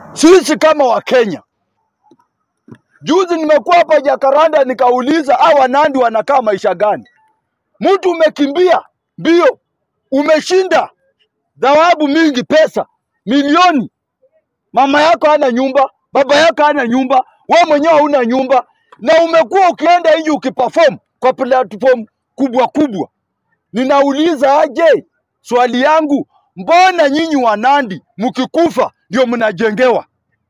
sisi kama Wakenya. Juzi nimekuwa hapa Jakaranda nikauliza hawa Nandi wanakaa maisha gani? Mtu umekimbia mbio, umeshinda dhawabu mingi, pesa milioni, mama yako hana nyumba, baba yako hana nyumba, wewe mwenyewe hauna nyumba, na umekuwa ukienda nje ukiperform kwa platform kubwa kubwa. Ninauliza aje, swali yangu, mbona nyinyi wa Nandi mkikufa ndio mnajengewa?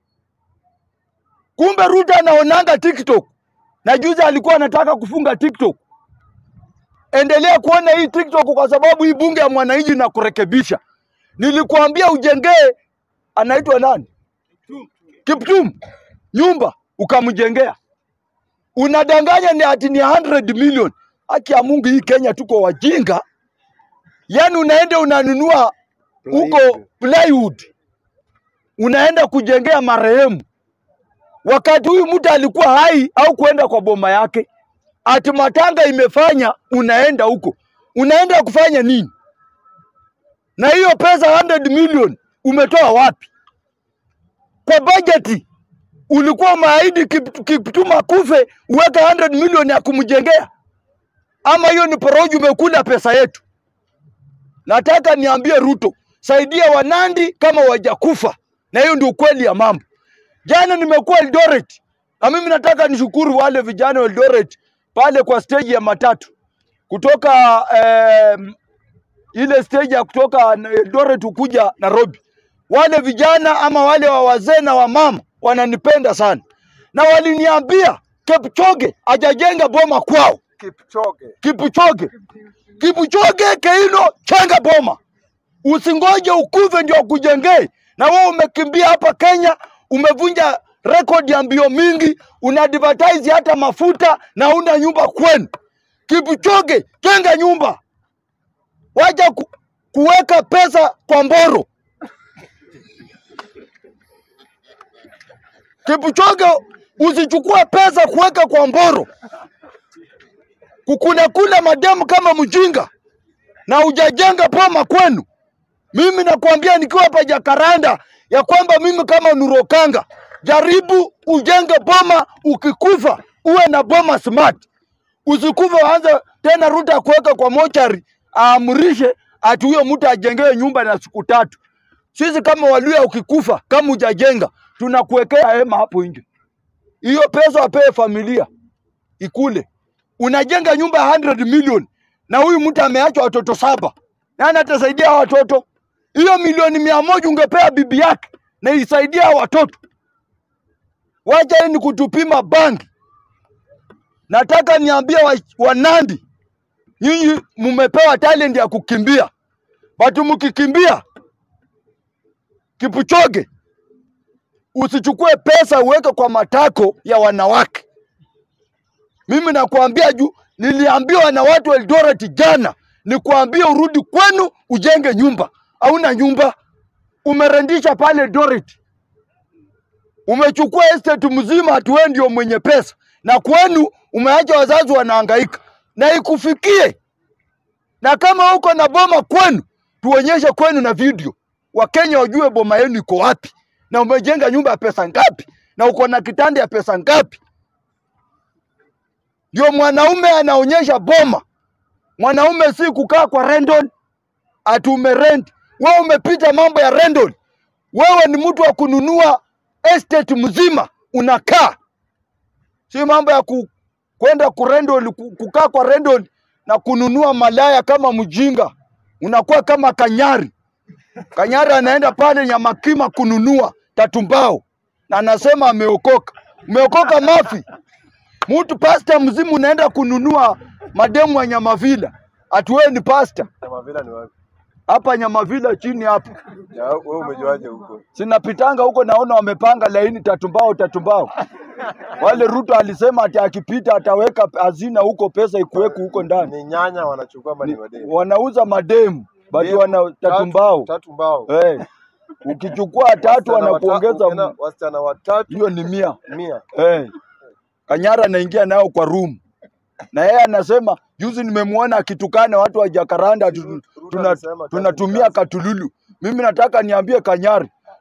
Kumbe Ruto anaonanga TikTok na juzi alikuwa anataka kufunga TikTok. Endelea kuona hii TikTok kwa sababu hii bunge ya mwananchi na kurekebisha. Nilikuambia ujengee, anaitwa nani? Kiptum nyumba ukamjengea, unadanganya ni ati ni 100 million. Haki ya Mungu, hii Kenya tuko wajinga. Yani unaenda unanunua huko plywood, unaenda kujengea marehemu wakati huyu mtu alikuwa hai au kuenda kwa boma yake, ati matanga imefanya, unaenda huko, unaenda kufanya nini? Na hiyo pesa 100 million umetoa wapi? Kwa bajeti ulikuwa umeahidi Kip- Kiptum akufe uweke 100 million ya kumjengea, ama hiyo ni porojo? Umekula pesa yetu. Nataka niambie Ruto, saidia Wanandi kama wajakufa, na hiyo ndio ukweli ya mambo. Jana nimekuwa Eldoret na mimi nataka nishukuru wale vijana wa Eldoret pale kwa stage ya matatu kutoka eh, ile stage ya kutoka Eldoret kuja Nairobi. Wale vijana ama wale wa wazee na wamama wananipenda sana, na waliniambia Kipchoge hajajenga boma kwao. Kipchoge. Kipchoge, Kipchoge Keino, chenga boma, usingoje ukuve ndio akujengee. Na wewe umekimbia hapa Kenya, umevunja rekodi ya mbio mingi, una advertise hata mafuta na una nyumba kwenu. Kipchoge, jenga nyumba, wacha ku, kuweka pesa kwa mboro. Kipchoge, usichukue pesa kuweka kwa mboro kukula kula mademu kama mjinga na hujajenga boma kwenu. Mimi nakwambia nikiwa hapa Jakaranda ya kwamba mimi kama Nurokanga, jaribu ujenge boma, ukikufa uwe na boma smart. Usikufa waanze tena Ruto akuweka kwa mochari aamrishe ati huyo mtu ajengewe nyumba na siku tatu. Sisi kama Waluya, ukikufa kama hujajenga, tunakuwekea hema hapo nje. Hiyo pesa wapewe familia ikule. Unajenga nyumba ya 100 million na huyu mtu ameachwa watoto saba, nani atasaidia hao watoto? Hiyo milioni mia moja ungepea bibi yake na isaidia hao watoto. Wacha hii ni kutupima bangi. Nataka niambie wa, Wanandi, nyinyi mumepewa talent ya kukimbia, batu mkikimbia Kipchoge, usichukue pesa uweke kwa matako ya wanawake. Mimi nakwambia juu, niliambiwa na watu wa Eldoret jana, nikuambie urudi kwenu ujenge nyumba. Hauna nyumba, umerendisha pale Eldoret, umechukua estate mzima, ati wewe ndio mwenye pesa, na kwenu umeacha wazazi wanahangaika, na ikufikie. Na kama uko na boma kwenu, tuonyeshe kwenu na video, Wakenya wajue boma yenu iko wapi, na umejenga nyumba ya pesa ngapi, na uko na kitanda ya pesa ngapi ndio mwanaume anaonyesha boma. Mwanaume si kukaa kwa rental ati umerent. Wewe umepita mambo ya rental, wewe ni mtu wa kununua estate mzima unakaa, si mambo ya ku, kwenda kurendol, ku- kukaa kwa rental na kununua malaya kama mjinga. Unakuwa kama Kanyari. Kanyari anaenda pale Nyamakima kununua tatumbao na anasema ameokoka. Umeokoka mafi mtu pasta mzimu unaenda kununua mademu wa Nyamavila, ati wewe ni pasta Nyamavila ni wapi? hapa Nyamavila chini hapa, Ya, wewe umejuaje huko? sinapitanga huko naona wamepanga laini tatumbao tatumbao. Wale Ruto alisema ati akipita ataweka hazina huko, pesa ikuweku huko ndani. Ni nyanya wanachukua ama ni Ni, mademu? wanauza mademu bado Demu, wana tatu- tatumbao Tatu mbao. eh. Ukichukua tatu Wasichana wata- wanakuongeza ukienda m- wasichana watatu hiyo ni mia mia. eh. Kanyara anaingia nayo kwa room na yeye anasema juzi nimemwona akitukana watu wa Jakaranda atu- Ruto tuna, alisema kazi tunatumia kazi. katululu. Mimi nataka niambie Kanyari,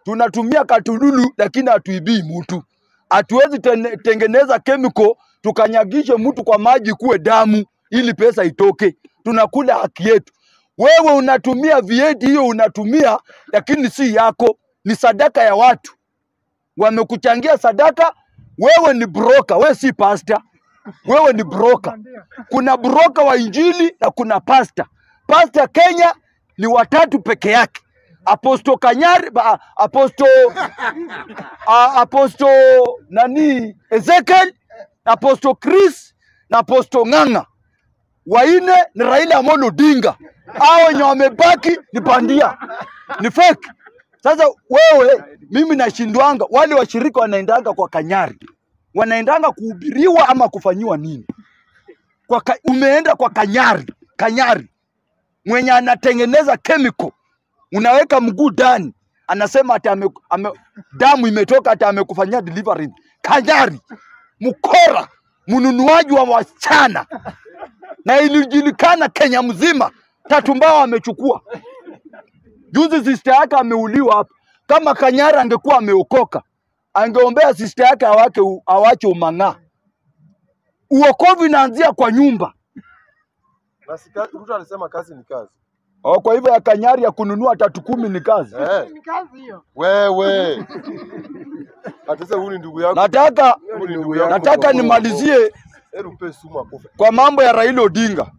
tunatumia katululu lakini hatuibii mtu. Hatuwezi tene- tengeneza chemical tukanyagishe mtu kwa maji kuwe damu ili pesa itoke. Tunakula haki yetu. Wewe unatumia vieti hiyo unatumia, lakini si yako, ni sadaka ya watu wamekuchangia sadaka. Wewe ni broker, wewe si pasta, wewe ni broker. Kuna broker wa injili na kuna pasta. Pasta Kenya ni watatu peke yake, Aposto Kanyari, ba- Aposto a- Aposto nani Ezekiel, Aposto Chris na Aposto Ng'ang'a. Waine ni Raila Amolo Odinga, hao wenye wamebaki ni bandia, ni fake. Sasa wewe, mimi nashindwanga, wale washirika wanaendanga kwa Kanyari, wanaendanga kuhubiriwa ama kufanyiwa nini? Kwa ka, umeenda kwa Kanyari, Kanyari mwenye anatengeneza chemical, unaweka mguu ndani, anasema ati ame, ame, damu imetoka ati amekufanyia delivery. Kanyari mkora, mnunuaji wa wasichana, na ilijulikana Kenya mzima, Tatu Mbao amechukua juzi. Sister yake ameuliwa hapa. Kama Kanyari angekuwa ameokoka, angeombea sister yake awake awache umang'aa. Uokovu inaanzia kwa nyumba. Na si kazi, Ruto alisema kazi ni kazi. Oh, kwa hivyo ya Kanyari ya kununua tatu kumi ni kazi. Eh, Ni kazi hiyo. wewe. Ati sasa huyu ni ndugu yako. Nataka Huyu ni ndugu yako. nataka nimalizie Hebu mpe sumu akufe. kwa mambo ya Raila Odinga.